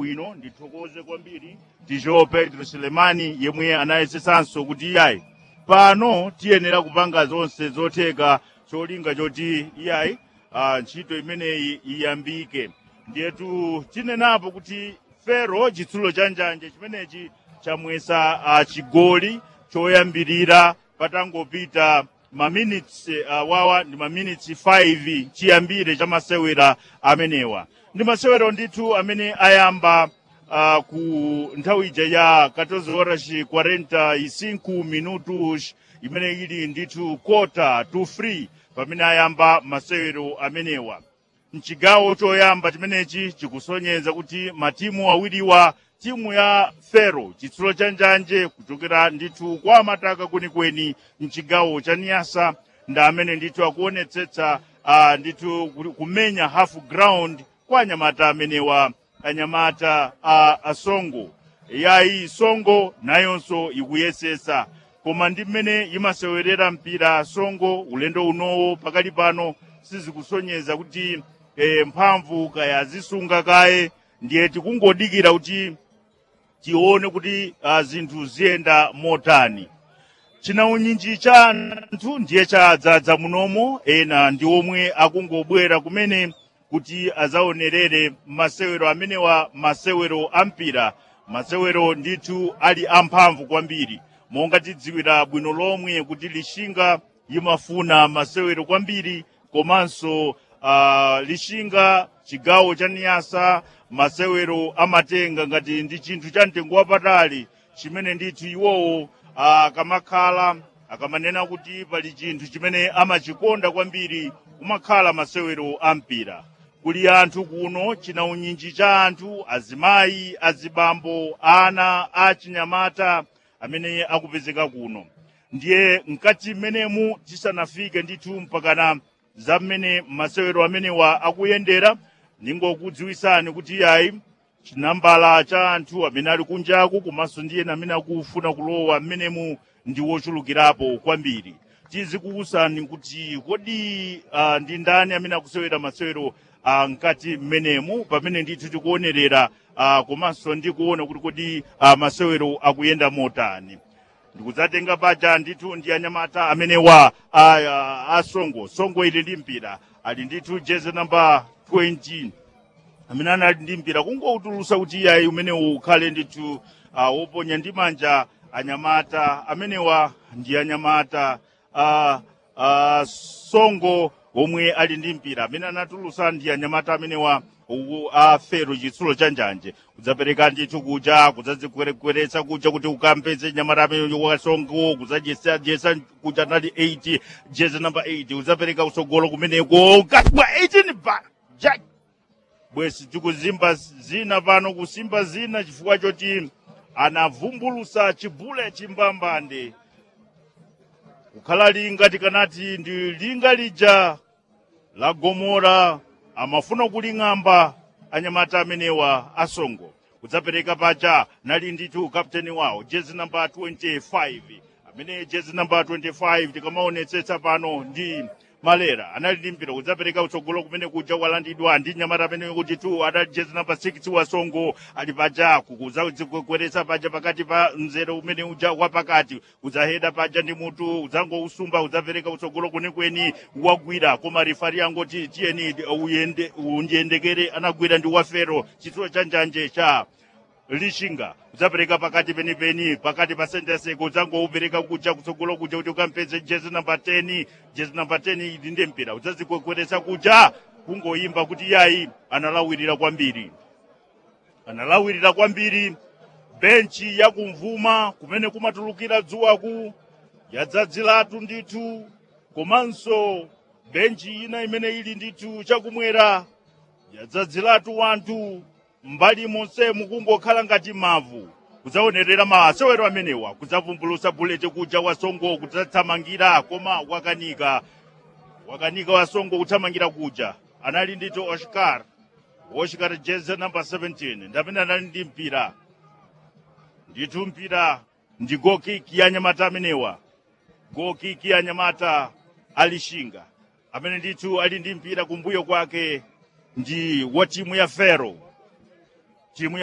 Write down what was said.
bwino ndithokoze kwambiri tijo pedro selemani yemwe anayesetsanso kuti iyayi pano tiyenera kupanga zonse zotheka cholinga choti iyayi ah, ntchito imeneyi iyambike ndiyetu tinenapo kuti fero chitsulo cha njanje chimenechi chamwesa uh, chigoli choyambirira patangopita maminitsi uh, wawa ndi maminitsi 5 chiyambire cha masewera amenewa ndi masewero ndithu amene ayamba uh, ku nthawi ija ya 14 horas 45 minutos imene ili ndithu kota to free pamene ayamba masewero amenewa mchigawo choyamba chimenechi chikusonyeza kuti matimu awiriwa timu ya fero chitsulo cha njanje kuchokera ndithu kwa mataka kwenikweni mchigawo cha niyasa ndi amene ndithu akuonetsetsa uh, ndithu ku- kumenya half ground kwa anyamata amenewa anyamata uh, asongo yayi songo nayonso ikuyesesa koma ndi mmene imasewerera mpira songo ulendo unowo pakali pano sizikusonyeza kuti eh, mphamvu kaya zisunga kaye ndiye tikungodikira kuti tione kuti uh, zinthu ziyenda motani chinaunyinji cha anthu ndiye chadzadza munomo ena ndi omwe akungobwera kumene kuti azaonerere masewero amenewa masewero ampira masewero ndithu ali amphamvu kwambiri monga tidziwira bwino lomwe kuti lishinga imafuna masewero kwambiri komanso uh, lishinga chigawo cha niyasa masewero amatenga ngati ndi chinthu cha mtengo wapatali chimene ndithu iwowo akamakhala akamanena kuti pali chinthu chimene amachikonda kwambiri kumakhala masewero ampira kuli anthu kuno chinaunyinji cha anthu azimayi azibambo ana achinyamata amene akupezeka kuno ndiye mkati mmenemu tisanafike ndithu mpakana za mmene masewero amenewa akuyendera ningokudziwisani kuti yayi chinambala cha anthu amene ali kunjaku komanso ndi ena amene akufuna kulowa mmenemu ndi wochulukirapo kwambiri tizikuwusani kuti kodi uh, ndi ndani amene akusewera masewero uh, mkati mmenemu pamene ndithu tikuonerera uh, komanso ndikuona kuti kodi uh, masewero akuyenda motani ndikudzatenga paja ndithu ndi anyamata amene wa a, a, a songo songo ili ndi mpira ali ndithu jezi namba 20 amene anali ndi mpira kungoutulusa kuti iyayi umenewu ukhale ndithu uh, woponya ndi manja anyamata amenewa ndi anyamata uh, uh, songo omwe ali ndi mpira amene anatulusa ndi anyamata amenewa uku a fero chitsulo cha njanje kudzapereka ndithu kuja kudzadzikweretsa kuja kuti ukampeze nyamata amene wasongo kudzajesa kuja nali 8 jezi namba 8 udzapereka usogolo kumeneko kasibwa 18 ba jack bwesi tikuzimba zina pano kusimba zina chifukwa choti anavumbulusa chibule chimbambande kukhala linga tikanati ndi linga lija la gomora amafuna kuling'amba anyamata amenewa asongo kudzapereka paja nali ndithu kapteni wawo jezi namba 25 amene jezi namba 25 tikamaonetsetsa pano ndi malera anali ndi mpira kudzapereka utsogolo kumene kuja walandidwa ndi nyamata amene kuti tu adali jezi namba 6 wasongo ali pajaku kudzakweretsa paja pakati pa mzere umene uja wapakati kudzaheda paja ndi mutu udzangousumba udzapereka utsogolo kwenikweni wagwira koma rifari angoti tiyeni uyende undiyendekere anagwira ndi wafero chitsulo cha njanje cha lishinga udzapereka pakati penipeni pakati pa senteseko udzangoupereka kuja kutsogolo kuja kuti ukampeze jezi namba 10 jezi namba 10 ili ndi mpira udzazikweretsa kuja kungoyimba kuti yayi analawirira kwambiri analawirira kwambiri benchi yakumvuma kumene kumatulukira dzuwaku yadzadziratu ndithu komanso benchi ina imene ili ndithu chakumwera yadzadziratu wanthu mbali monse mukungokhala ngati mavu kudzaonerera masewero amenewa kudzavumbulusa buleti kuja wasongo kudzathamangira koma wakanika wakanika wasongo kuthamangira kuja anali ndithu oscar oscar jezi namba 17 ndamene anali ndi mpira ndithu mpira ndi gokiki ya nyamata amenewa gokiki ya nyamata alishinga amene ndithu ali ndi mpira kumbuyo kwake ndi wa timu ya fero timu